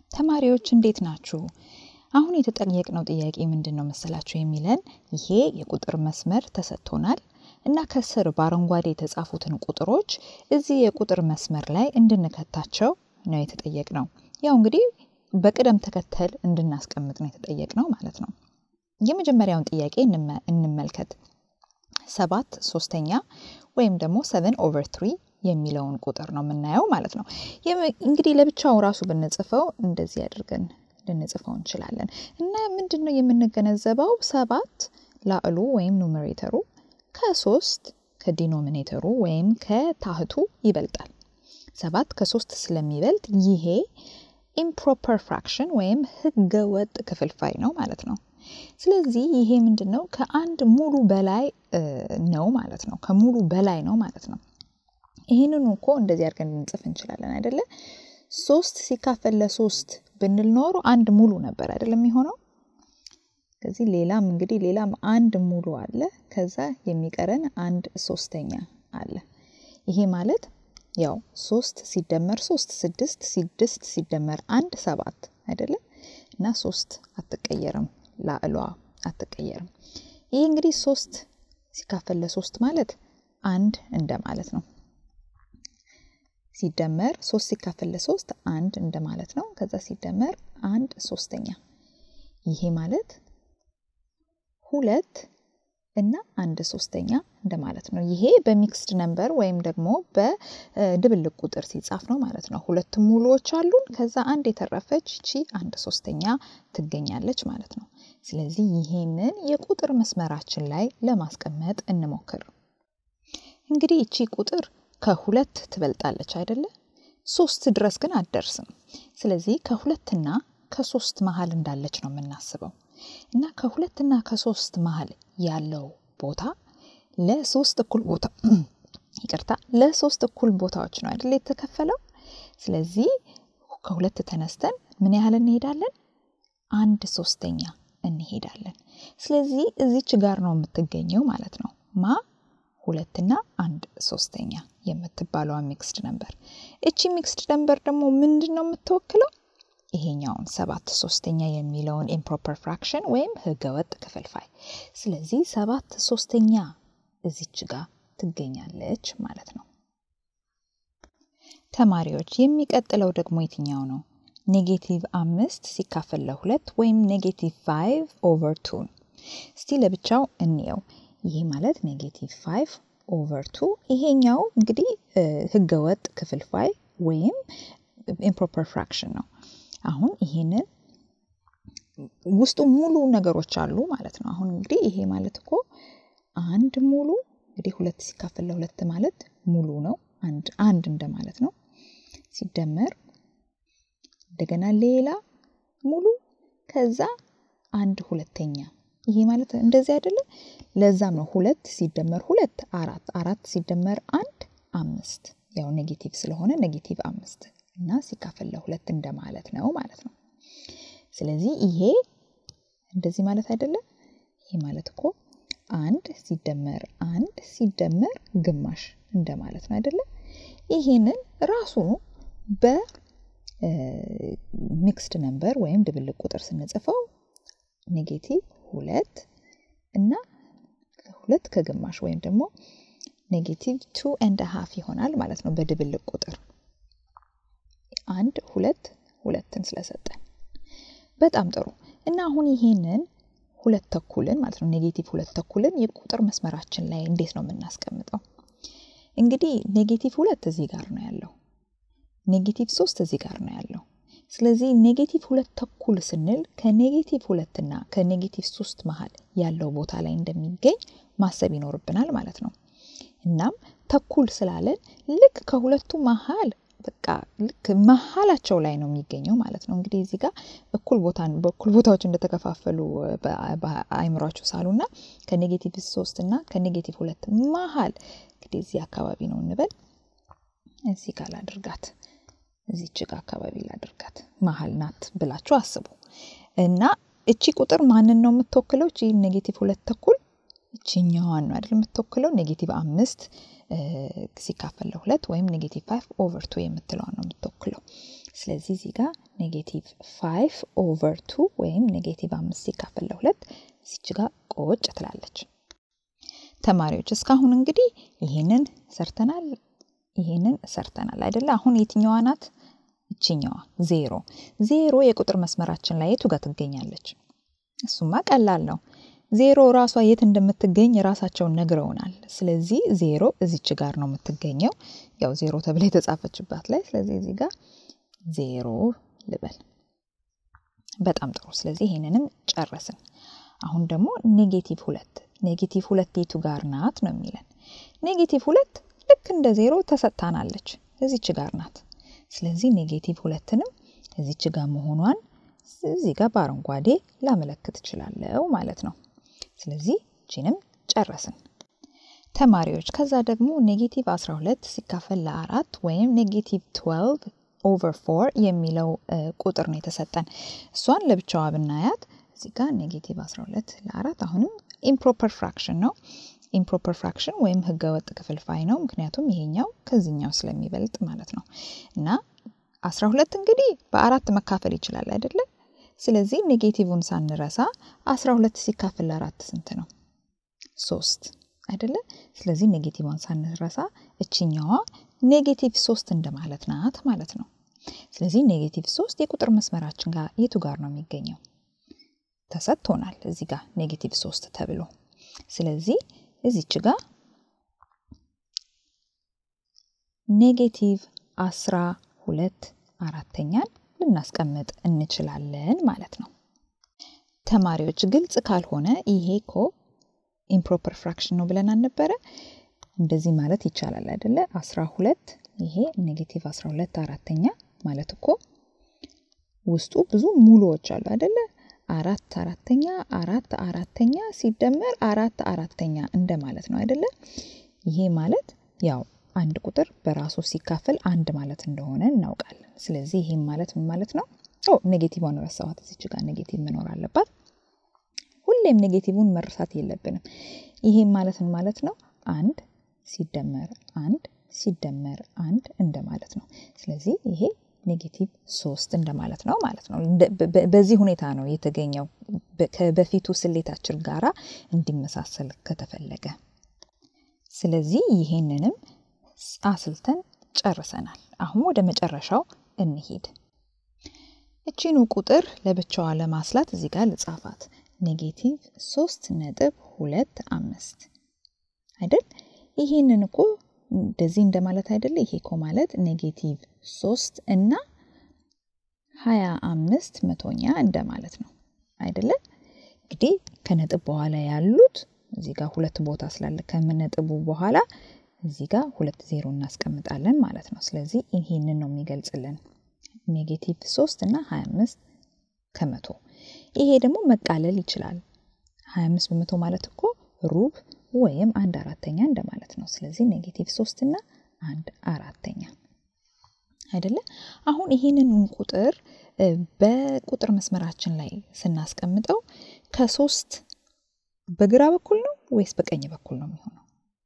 ተማሪዎች እንዴት ናችሁ? አሁን የተጠየቅነው ጥያቄ ምንድን ነው መሰላችሁ የሚለን ይሄ የቁጥር መስመር ተሰጥቶናል እና ከስር በአረንጓዴ የተጻፉትን ቁጥሮች እዚህ የቁጥር መስመር ላይ እንድንከታቸው ነው የተጠየቅነው። ያው እንግዲህ በቅደም ተከተል እንድናስቀምጥ ነው የተጠየቅነው ማለት ነው። የመጀመሪያውን ጥያቄ እንመልከት። ሰባት ሶስተኛ ወይም ደግሞ ሰቨን ኦቨር ትሪ የሚለውን ቁጥር ነው የምናየው ማለት ነው። እንግዲህ ለብቻው ራሱ ብንጽፈው እንደዚህ አድርገን ልንጽፈው እንችላለን እና ምንድን ነው የምንገነዘበው ሰባት ላዕሉ ወይም ኑሜሬተሩ ከሶስት ከዲኖሚኔተሩ ወይም ከታህቱ ይበልጣል። ሰባት ከሶስት ስለሚበልጥ ይሄ ኢምፕሮፐር ፍራክሽን ወይም ህገወጥ ክፍልፋይ ነው ማለት ነው። ስለዚህ ይሄ ምንድን ነው ከአንድ ሙሉ በላይ ነው ማለት ነው። ከሙሉ በላይ ነው ማለት ነው። ይህንኑ እኮ እንደዚህ አድርገን ልንጽፍ እንችላለን አይደለ? ሶስት ሲካፈል ለሶስት ብንል ኖሮ አንድ ሙሉ ነበር አይደለም የሚሆነው። ከዚህ ሌላም እንግዲህ ሌላም አንድ ሙሉ አለ። ከዛ የሚቀረን አንድ ሶስተኛ አለ። ይሄ ማለት ያው ሶስት ሲደመር ሶስት ስድስት፣ ስድስት ሲደመር አንድ ሰባት አይደለም እና ሶስት አትቀየርም፣ ላዕሏ አትቀየርም። ይህ እንግዲህ ሶስት ሲካፈል ለሶስት ማለት አንድ እንደማለት ነው። ሲደመር ሶስት ሲካፈል ለሶስት አንድ እንደማለት ነው። ከዛ ሲደመር አንድ ሶስተኛ ይሄ ማለት ሁለት እና አንድ ሶስተኛ እንደማለት ነው። ይሄ በሚክስድ ነምበር ወይም ደግሞ በድብልቅ ቁጥር ሲጻፍ ነው ማለት ነው። ሁለቱም ሙሉዎች አሉን። ከዛ አንድ የተረፈች እቺ አንድ ሶስተኛ ትገኛለች ማለት ነው። ስለዚህ ይሄንን የቁጥር መስመራችን ላይ ለማስቀመጥ እንሞክር። እንግዲህ እቺ ቁጥር ከሁለት ትበልጣለች አይደለ? ሶስት ድረስ ግን አትደርስም። ስለዚህ ከሁለትና ከሶስት መሀል እንዳለች ነው የምናስበው እና ከሁለትና ከሶስት መሀል ያለው ቦታ ለሶስት እኩል ቦታ ይቅርታ፣ ለሶስት እኩል ቦታዎች ነው አይደለ የተከፈለው። ስለዚህ ከሁለት ተነስተን ምን ያህል እንሄዳለን? አንድ ሶስተኛ እንሄዳለን። ስለዚህ እዚች ጋር ነው የምትገኘው ማለት ነው ማ ሁለትና አንድ ሶስተኛ የምትባለዋ ሚክስድ ነምበር። እቺ ሚክስድ ነምበር ደግሞ ምንድን ነው የምትወክለው? ይሄኛውን ሰባት ሶስተኛ የሚለውን ኢምፕሮፐር ፍራክሽን ወይም ህገወጥ ክፍልፋይ። ስለዚህ ሰባት ሶስተኛ እዚች ጋር ትገኛለች ማለት ነው። ተማሪዎች የሚቀጥለው ደግሞ የትኛው ነው? ኔጌቲቭ አምስት ሲካፈል ለሁለት ወይም ኔጌቲቭ ፋይቭ ኦቨር ቱን እስቲ ለብቻው እንየው። ይሄ ማለት ኔጌቲቭ ፋይቭ ኦቨር ቱ ይሄኛው እንግዲህ ህገወጥ ክፍልፋይ ወይም ኢምፕሮፐር ፍራክሽን ነው። አሁን ይሄንን ውስጡ ሙሉ ነገሮች አሉ ማለት ነው። አሁን እንግዲህ ይሄ ማለት እኮ አንድ ሙሉ እንግዲህ ሁለት ሲካፈል ለሁለት ማለት ሙሉ ነው። አንድ አንድ እንደማለት ነው። ሲደመር እንደገና ሌላ ሙሉ ከዛ አንድ ሁለተኛ ይሄ ማለት እንደዚህ አይደለም። ለዛም ነው ሁለት ሲደመር ሁለት አራት፣ አራት ሲደመር አንድ አምስት። ያው ኔጌቲቭ ስለሆነ ኔጌቲቭ አምስት እና ሲካፈል ለሁለት እንደማለት ነው ማለት ነው። ስለዚህ ይሄ እንደዚህ ማለት አይደለም። ይሄ ማለት እኮ አንድ ሲደመር አንድ ሲደመር ግማሽ እንደማለት ነው አይደለም። ይሄንን ራሱኑ በሚክስድ ነምበር ወይም ድብልቅ ቁጥር ስንጽፈው ኔጌቲቭ ሁለት እና ሁለት ከግማሽ ወይም ደግሞ ኔጌቲቭ ቱ ኤንድ ሀፍ ይሆናል ማለት ነው በድብልቅ ቁጥር አንድ ሁለት ሁለትን ስለሰጠን በጣም ጥሩ እና አሁን ይሄንን ሁለት ተኩልን ማለት ነው ኔጌቲቭ ሁለት ተኩልን የቁጥር መስመራችን ላይ እንዴት ነው የምናስቀምጠው? እንግዲህ ኔጌቲቭ ሁለት እዚህ ጋር ነው ያለው። ኔጌቲቭ ሶስት እዚህ ጋር ነው ያለው። ስለዚህ ኔጌቲቭ ሁለት ተኩል ስንል ከኔጌቲቭ ሁለትና ከኔጌቲቭ ሶስት መሀል ያለው ቦታ ላይ እንደሚገኝ ማሰብ ይኖርብናል ማለት ነው። እናም ተኩል ስላለን ልክ ከሁለቱ መሀል በቃ ልክ መሀላቸው ላይ ነው የሚገኘው ማለት ነው። እንግዲህ እዚህ ጋር እኩል ቦታ በእኩል ቦታዎች እንደተከፋፈሉ በአይምሯችሁ ሳሉና ከኔጌቲቭ ሶስት እና ከኔጌቲቭ ሁለት መሀል እንግዲህ እዚህ አካባቢ ነው እንበል። እዚህ ጋር ላድርጋት እዚች ጋ አካባቢ ላድርጋት መሀል ናት ብላችሁ አስቡ እና እቺ ቁጥር ማንን ነው የምትወክለው? እቺ ኔጌቲቭ ሁለት ተኩል እችኛዋን ነው አይደል የምትወክለው ኔጌቲቭ አምስት ሲካፈል ለሁለት ወይም ኔጌቲቭ ፋይቭ ኦቨር ቱ የምትለዋን ነው የምትወክለው። ስለዚህ እዚህ ጋር ኔጌቲቭ ፋይቭ ኦቨር ቱ ወይም ኔጌቲቭ አምስት ሲካፈል ለሁለት እዚች ጋር ቆጭ ትላለች። ተማሪዎች እስካሁን እንግዲህ ይሄንን ሰርተናል፣ ይሄንን ሰርተናል አይደለ? አሁን የትኛዋ ናት? እችኛዋ ዜሮ። ዜሮ የቁጥር መስመራችን ላይ የቱ ጋር ትገኛለች? እሱማ ቀላል ነው። ዜሮ ራሷ የት እንደምትገኝ ራሳቸውን ነግረውናል። ስለዚህ ዜሮ እዚች ጋር ነው የምትገኘው፣ ያው ዜሮ ተብላ የተጻፈችባት ላይ። ስለዚህ እዚህ ጋር ዜሮ ልበል። በጣም ጥሩ። ስለዚህ ይሄንንም ጨረስን። አሁን ደግሞ ኔጌቲቭ ሁለት ኔጌቲቭ ሁለት የቱ ጋር ናት ነው የሚለን። ኔጌቲቭ ሁለት ልክ እንደ ዜሮ ተሰጥታናለች፣ እዚች ጋር ናት። ስለዚህ ኔጌቲቭ ሁለትንም እዚች ጋር መሆኗን እዚህ ጋር በአረንጓዴ ላመለክት እችላለሁ ማለት ነው። ስለዚህ ቺንም ጨረስን ተማሪዎች። ከዛ ደግሞ ኔጌቲቭ 12 ሲካፈል ለአራት ወይም ኔጌቲቭ 12 ኦቨር ፎር የሚለው ቁጥር ነው የተሰጠን። እሷን ለብቻዋ ብናያት እዚህ ጋር ኔጌቲቭ 12 ለአራት አሁንም ኢምፕሮፐር ፍራክሽን ነው። ኢምፕሮፐር ፍራክሽን ወይም ህገወጥ ክፍልፋይ ነው። ምክንያቱም ይሄኛው ከዚህኛው ስለሚበልጥ ማለት ነው። እና 12 እንግዲህ በአራት መካፈል ይችላል አይደለም? ስለዚህ ኔጌቲቭን ሳንረሳ 12 ሲካፈል ለአራት ስንት ነው? ሶስት አይደለ? ስለዚህ ኔጌቲቭን ሳንረሳ እችኛዋ ኔጌቲቭ ሶስት እንደማለት ናት ማለት ነው። ስለዚህ ኔጌቲቭ ሶስት የቁጥር መስመራችን ጋር የቱ ጋር ነው የሚገኘው? ተሰጥቶናል እዚህ ጋር ኔጌቲቭ ሶስት ተብሎ ስለዚህ እዚች ጋር ኔጌቲቭ አስራ ሁለት አራተኛን ልናስቀምጥ እንችላለን ማለት ነው። ተማሪዎች ግልጽ ካልሆነ ይሄ እኮ ኢምፕሮፐር ፍራክሽን ነው ብለን አልነበረ? እንደዚህ ማለት ይቻላል አይደለ? አስራ ሁለት ይሄ ኔጌቲቭ አስራ ሁለት አራተኛ ማለት እኮ ውስጡ ብዙ ሙሉዎች አሉ አይደለ? አራት አራተኛ አራት አራተኛ ሲደመር አራት አራተኛ እንደማለት ነው አይደለ? ይሄ ማለት ያው አንድ ቁጥር በራሱ ሲካፈል አንድ ማለት እንደሆነ እናውቃለን። ስለዚህ ይሄም ማለት ምን ማለት ነው? ኦ ኔጌቲቭን ረሳኋት። እዚች ጋር ኔጌቲቭ መኖር አለባት። ሁሌም ኔጌቲቭን መርሳት የለብንም። ይሄም ማለት ምን ማለት ነው? አንድ ሲደመር አንድ ሲደመር አንድ እንደማለት ነው። ስለዚህ ይሄ ኔጌቲቭ ሶስት እንደማለት ነው ማለት ነው። በዚህ ሁኔታ ነው የተገኘው ከበፊቱ ስሌታችን ጋራ እንዲመሳሰል ከተፈለገ። ስለዚህ ይሄንንም አስልተን ጨርሰናል። አሁን ወደ መጨረሻው እንሂድ። እቺኑ ቁጥር ለብቻዋ ለማስላት እዚህ ጋር ልጻፋት። ኔጌቲቭ ሶስት ነጥብ ሁለት አምስት አይደል? ይሄንን እኮ እንደዚህ እንደማለት አይደለ? ይሄ እኮ ማለት ኔጌቲቭ ሶስት እና ሀያ አምስት መቶኛ እንደማለት ነው አይደለ? እንግዲህ ከነጥብ በኋላ ያሉት እዚህ ጋር ሁለት ቦታ ስላለ ከምነጥቡ በኋላ እዚህ ጋር ሁለት ዜሮ እናስቀምጣለን ማለት ነው። ስለዚህ ይሄንን ነው የሚገልጽልን ኔጌቲቭ ሶስት እና ሀያ አምስት ከመቶ። ይሄ ደግሞ መቃለል ይችላል። ሀያ አምስት በመቶ ማለት እኮ ሩብ ወይም አንድ አራተኛ እንደማለት ነው። ስለዚህ ኔጌቲቭ ሶስት እና አንድ አራተኛ አይደለ? አሁን ይህንን ቁጥር በቁጥር መስመራችን ላይ ስናስቀምጠው ከሶስት በግራ በኩል ነው ወይስ በቀኝ በኩል ነው የሚሆነው?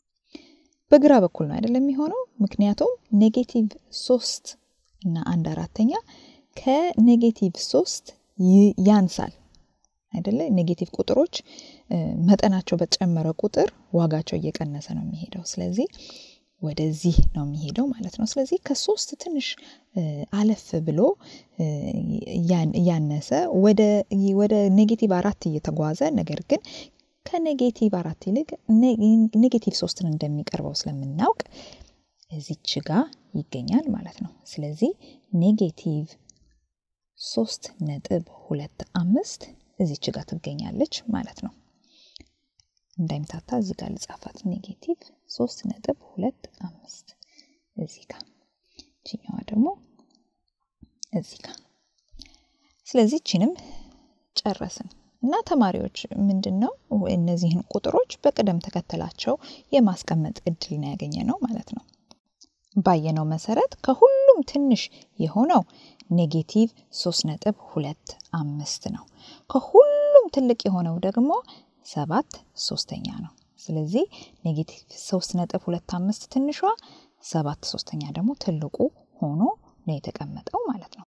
በግራ በኩል ነው አይደለም የሚሆነው። ምክንያቱም ኔጌቲቭ ሶስት እና አንድ አራተኛ ከኔጌቲቭ ሶስት ያንሳል አይደለ? ኔጌቲቭ ቁጥሮች መጠናቸው በተጨመረ ቁጥር ዋጋቸው እየቀነሰ ነው የሚሄደው። ስለዚህ ወደዚህ ነው የሚሄደው ማለት ነው። ስለዚህ ከሶስት ትንሽ አለፍ ብሎ እያነሰ ወደ ኔጌቲቭ አራት እየተጓዘ ነገር ግን ከኔጌቲቭ አራት ይልቅ ኔጌቲቭ ሶስትን እንደሚቀርበው ስለምናውቅ እዚች ጋ ይገኛል ማለት ነው። ስለዚህ ኔጌቲቭ ሶስት ነጥብ ሁለት አምስት እዚች ጋር ትገኛለች ማለት ነው። እንዳይምታታ እዚህ ጋር ልጻፋት። ኔጌቲቭ ሶስት ነጥብ ሁለት አምስት እዚህ ጋር ችኛዋ ደግሞ እዚህ ጋር። ስለዚህ ችንም ጨረስን እና ተማሪዎች ምንድን ነው እነዚህን ቁጥሮች በቅደም ተከተላቸው የማስቀመጥ እድል ነው ያገኘ ነው ማለት ነው። ባየነው መሰረት ከሁሉም ትንሽ የሆነው ኔጌቲቭ ሶስት ነጥብ ሁለት አምስት ነው። ከሁሉም ትልቅ የሆነው ደግሞ ሰባት ሶስተኛ ነው። ስለዚህ ኔጌቲቭ ሶስት ነጥብ ሁለት አምስት ትንሿ ሰባት ሶስተኛ ደግሞ ትልቁ ሆኖ ነው የተቀመጠው ማለት ነው።